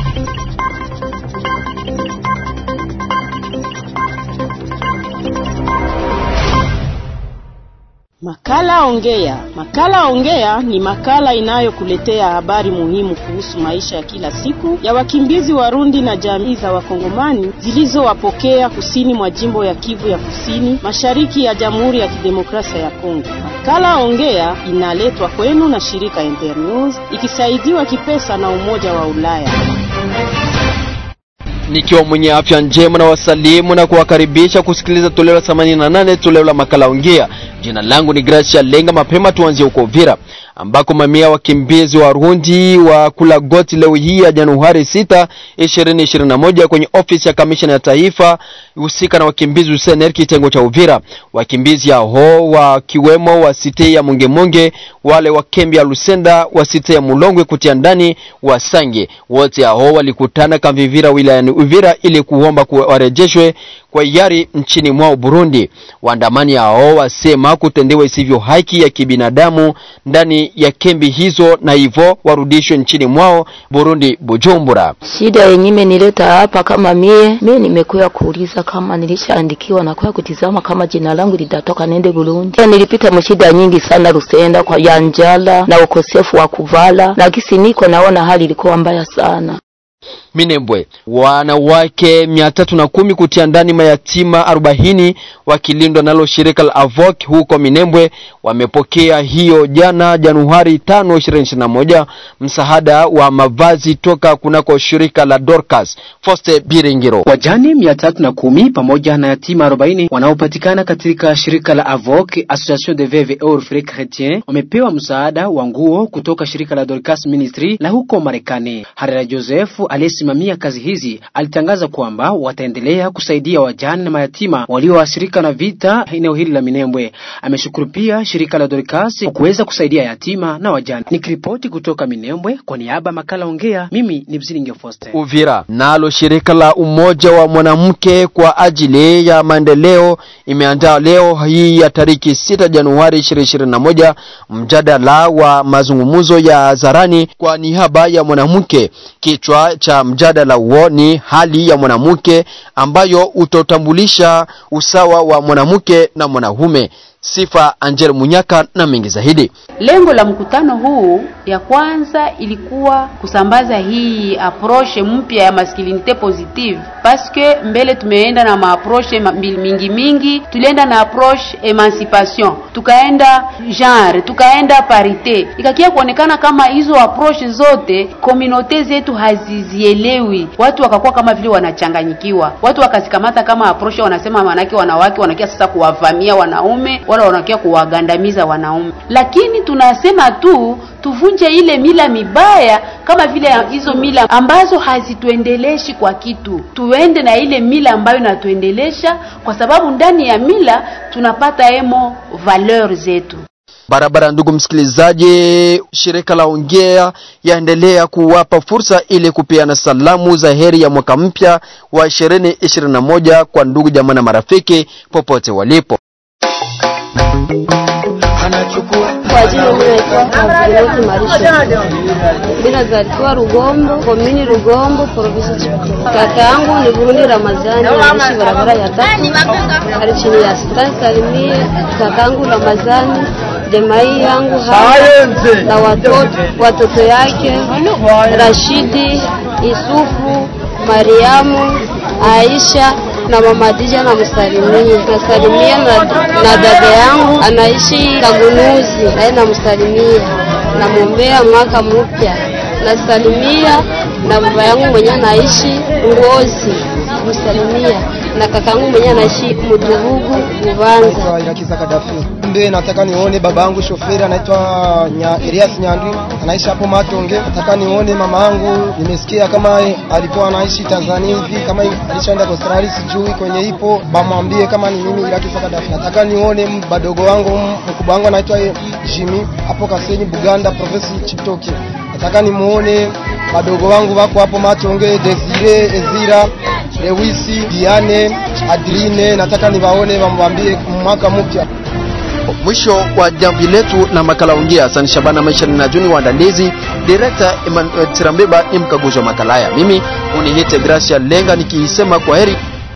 Makala Ongea. Makala Ongea ni makala inayokuletea habari muhimu kuhusu maisha ya kila siku ya wakimbizi Warundi na jamii za Wakongomani zilizowapokea kusini mwa jimbo ya Kivu ya Kusini, mashariki ya Jamhuri ya Kidemokrasia ya Kongo. Makala Ongea inaletwa kwenu na shirika Internews ikisaidiwa kipesa na Umoja wa Ulaya. Nikiwa mwenye afya njema na wasalimu na kuwakaribisha kusikiliza toleo la 88 toleo la makala Ongea. Jina langu ni Gracia Lenga. Mapema tuanzie huko Uvira ambako mamia wakimbizi wa Rundi wa kula goti leo hii ya Januari 6, 2021 kwenye ofisi ya kamishna ya taifa husika na wakimbizi USNR kitengo cha Uvira. Wakimbizi hao wakiwemo wa site ya Mungemunge, wale wa kambi ya Lusenda, wa site ya Mulongwe kutia ndani wa Sange, wote hao walikutana Kamvivira wilayani Uvira ili kuomba warejeshwe kwa hiari nchini mwao Burundi. Waandamani hao wasema kutendewa isivyo haki ya kibinadamu ndani ya kambi hizo na hivyo warudishwe nchini mwao Burundi, Bujumbura. Shida yenyewe nileta hapa kama mie mie nimekuya kuuliza kama nilishaandikiwa na kuya kutizama kama jina langu litatoka nende Burundi. Nilipita mshida nyingi sana Rusenda kwa ya njala na ukosefu wa kuvala, na kisi niko naona hali ilikuwa mbaya sana. Minembwe, wanawake mia tatu na kumi kutia ndani mayatima arobaini wakilindwa nalo shirika la Avok huko Minembwe wamepokea hiyo jana Januari tano ishirini na moja msaada wa mavazi toka kunako shirika la Dorcas. Foste Biringiro, wajane mia tatu na kumi pamoja na yatima arobaini wanaopatikana katika shirika la Avok Association de Veuves et Orphelins Chrétiens wamepewa msaada wa nguo kutoka shirika la Dorcas Ministry la huko Marekani. Harera Joseph aliyesimamia kazi hizi alitangaza kwamba wataendelea kusaidia wajane na mayatima walioathirika na vita eneo hili la Minembwe. Ameshukuru pia shirika la Dorcas kwa kuweza kusaidia yatima na wajane. Nikiripoti kutoka Minembwe kwa niaba makala Ongea, mimi ni Msilinge Foster. Uvira, nalo shirika la Umoja wa Mwanamke kwa ajili ya maendeleo imeandaa leo hii ya tariki 6 Januari 2021 mjadala wa mazungumzo ya hadharani kwa niaba ya mwanamke. Kichwa cha mjadala huo ni hali ya mwanamke ambayo utotambulisha usawa wa mwanamke na mwanamume. Sifa Angel Munyaka na mengi zaidi. Lengo la mkutano huu ya kwanza ilikuwa kusambaza hii approche mpya ya masculinite positive, paske mbele tumeenda na maapproche mingi mingi. Tulienda na approche emancipation, tukaenda genre, tukaenda parite, ikakia kuonekana kama hizo approche zote komunote zetu hazizielewi. Watu wakakuwa kama vile wanachanganyikiwa, watu wakazikamata kama approche, wanasema manake wanawake wanakia sasa kuwavamia wanaume wala wanakia kuwagandamiza wanaume, lakini tunasema tu tuvunje ile mila mibaya, kama vile hizo mila ambazo hazituendeleshi kwa kitu, tuende na ile mila ambayo inatuendelesha, kwa sababu ndani ya mila tunapata emo valeur zetu barabara. Ndugu msikilizaji, shirika la Ongea yaendelea kuwapa fursa ili kupeana salamu za heri ya mwaka mpya wa 2021 kwa ndugu jamaa na marafiki popote walipo. Kwa jina naitwa Kazineti Marisha. Mimi nazaliwa Rugombo, komini Rugombo, provinsi Chipto. Kaka yangu ni Burundi Ramazani, anaishi barabara ya tatu, ali chini ya Sultani Salimie. Kaka yangu Ramazani, jamii yangu hapa na watoto watoto yake Rashidi, Isufu, Mariamu, Aisha na mama Dija na msalimia nasalimia na, na dada yangu anaishi Kagunuzi, naye namsalimia, namwombea mwaka mpya. Nasalimia na baba yangu mwenye anaishi Ngozi, msalimia na kakangu mwenye anaishi Mudugugu Bubanza. Irakiza Kadafi. Mbe nataka nione baba yangu shoferi anaitwa nya, Elias Nyandwi anaishi hapo Matonge. Nataka nione mama yangu, nimesikia kama alikuwa anaishi Tanzania hivi, kama alishaenda kwa Australia sijui kwenye ipo, bamwambie kama ni mimi Irakiza Kadafi. Nataka nione badogo wangu, mkubwa wangu anaitwa Jimmy hapo Kasenyi Buganda, province Chiptoki. Nataka nimuone badogo wangu wako hapo Matonge, Desire, Ezira Lewisi, Diane, Adrine, nataka niwaone wamwambie mwaka mpya. mitambo. Mwisho wa jambo letu la makala ongea. Asante Shabana Maisha na Juni waandalizi, director Emmanuel Tirambeba ni mkaguzi wa makala haya. Mimi unihite Gracia Lenga nikisema kwa heri